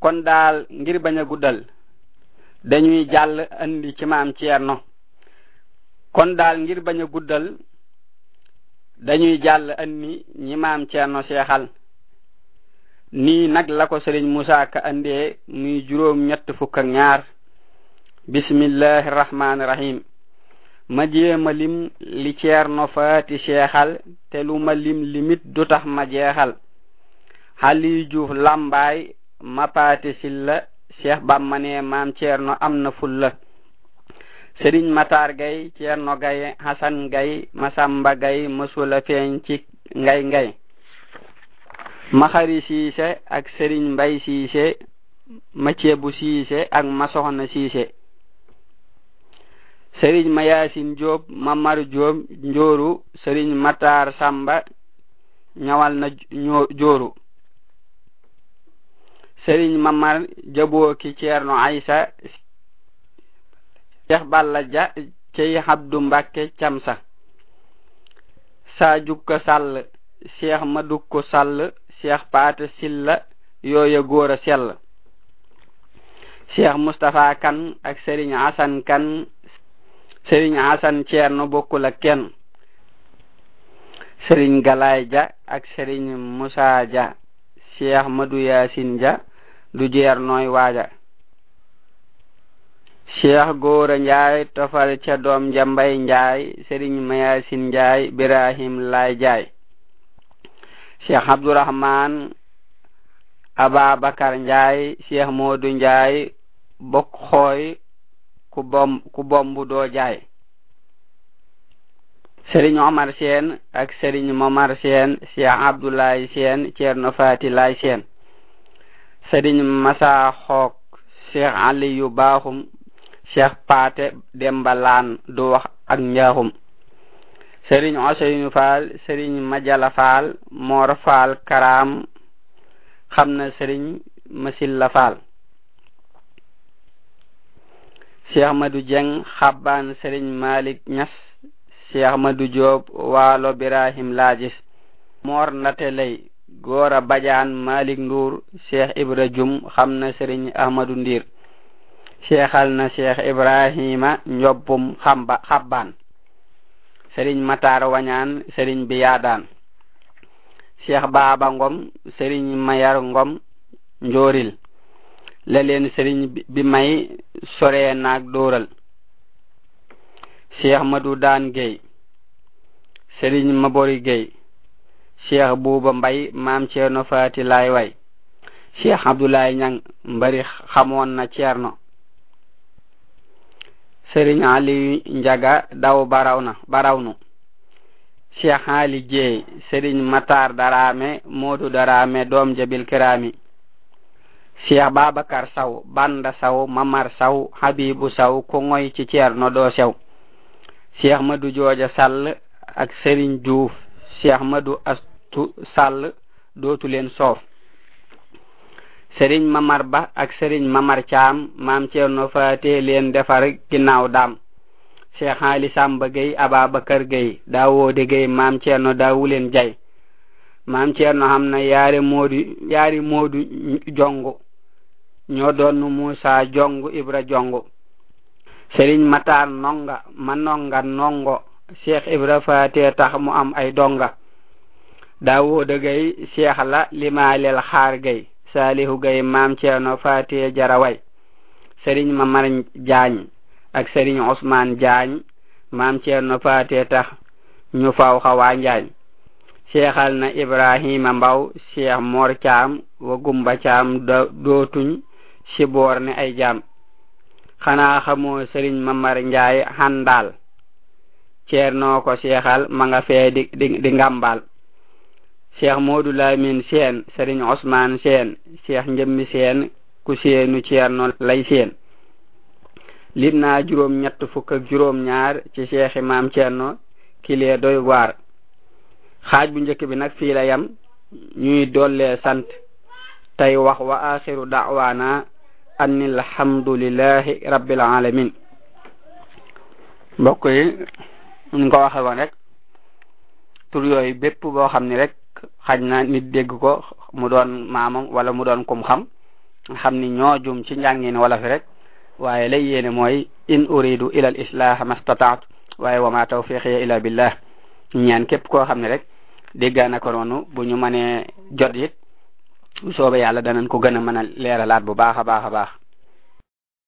kon daal ngir bañ a guddal dañuy jàll andi ci maam Ceerno kon daal ngir bañ a guddal dañuy jàll andi ñi maam Ceerno seexal nii nag la ko sëriñ Musaa Ka andee muy juróom ñett fukk ak ñaar bismillahi rahmaani rahim ma jéema lim li Ceerno faati seexal te lu ma lim limit du tax ma jeexal xali juuf lambaay ma paati silla Cheikh Bamba ne maam Ceerno am na fulla Sëriñ Matar Gay Ceerno Gay Hasan Gay Masamba Gay mësula feeñ ci ngay ngay maxari siise ak Sëriñ Mbay siise ma ceebu siise ak ma soxna siise Sëriñ ma Yaasin Jóob ma mar Jóob njooru Sëriñ Matar Samba ñawal na jooru sëriñ mamar jabooki ceerno aysa cheikh balla ja cey habdu mbakke camsa sa jukka sall cheikh madukko sall cheikh paate silla yooya góor a sell cheikh mustapha kan ak sëriñ asan kan sëriñ asan ceerno bokkul ak kenn sëriñ galaay ja ak sëriñ musa ja cheikh madu yasin ja du jeer nooy waaja cheikh góora njaay tofal ca doom jambay njaay sëriñ mayasin njaay birahim lay jaay cheikh abdourahman ababakar njaay cheikh moodu njaay bokk xooy ku bom ku bombu doo jaay sëriñ omar seen ak sëriñ momar seen cheikh abdoulaye seen ceerno fati lay seen sëriñ masa xook cheikh aliyu baaxum cheikh paate demba laan du wax ak njaaxum sëriñ oseynu faal sëriñ majala faal moor faal karaam xam na sëriñ masilla faal cheikh madu jeng xabbaan sëriñ malik ñas cheikh madu joob waalo birahim laajis moor ndate lay góora bajaan malik nduur cheikh ibra jum xam na sëriñ ahmadu ndiir cheikhal na cheikh ibrahima njobbum xamba xabbaan sëriñ matar wañaan sëriñ bi yaadaan cheikh baaba ngom sëriñ mayar ngom njooril la leen sëriñ bi may sore naag dóoral cheikh madu daan gay sëriñ mabori gay cheikh buuba mbay maam ceerno faati lay way cheikh abdoulaye ñang mbari xamoon na ceerno sëriñ ali njaga daw barawna barawnu cheikh ali jeey sëriñ matar darame moodu darame doom jabil kirami cheikh babacar saw banda saw mamar saw habibu saw ku ngoy ci ceerno doo sew cheikh madu jooja sall ak sëriñ juuf cheikh madu astu sall dootu leen soof sëriñ mamar ba ak sëriñ mamar caam maam ceerno faate leen defar ginnaaw daam cheikh ali samba gay ababakar gay daawode gay maam ceerno daawuleen jay maam ceerno xam na yaari moodu yaari moodu jongu ñoo doon musa jongu ibra jongu sëriñ matar nonga ma nonga nongo cheikh ibra faate tax mu am ay donga daawode gay cheikh la limaalel xaar gay salihu gay maam ceerno faate jaraway sëriñ mamar jaañ ak sëriñ ousmane jaañ maam ceerno faate tax ñu faw xawaa njaañ seexal na ibrahima mbaw cheikh mor caam wa gumba caam dootuñ siboor ne ay jaam xanaa xamoo sëriñ mamar njaay handal ceerno ko seexal ma nga fee di di, di ngambal cheikh moodu lamin seen sëriñ osman seen cheikh njëmmi seen ku seenu ceerno lay seen lim naa juróom ñett fukk ak juróom ñaar ci cheikh imam ceerno kilee doy waar xaaj bu njëkk bi nag fii la yam ñuy dollee sant tey wax wa axiru da'wana anni alhamdulillahi rabbil alamin mbokk yi ñu ko waxe woon rek tur yooyu bépp boo xam ni rek xaj na nit dégg ko mu doon maamam wala mu doon kum xam xam ni ñoo jum ci njàngin wala fi rek waaye lay yéene mooy in uridu ila al islah mastataatu waaye wa ma tawfiqiya ila billah ñaan képp koo xam ne rek déggaa na ko noonu bu ñu mënee jot it bu soobee yàlla danañ ko gën a mën a leeralaat bu baax a baax a baax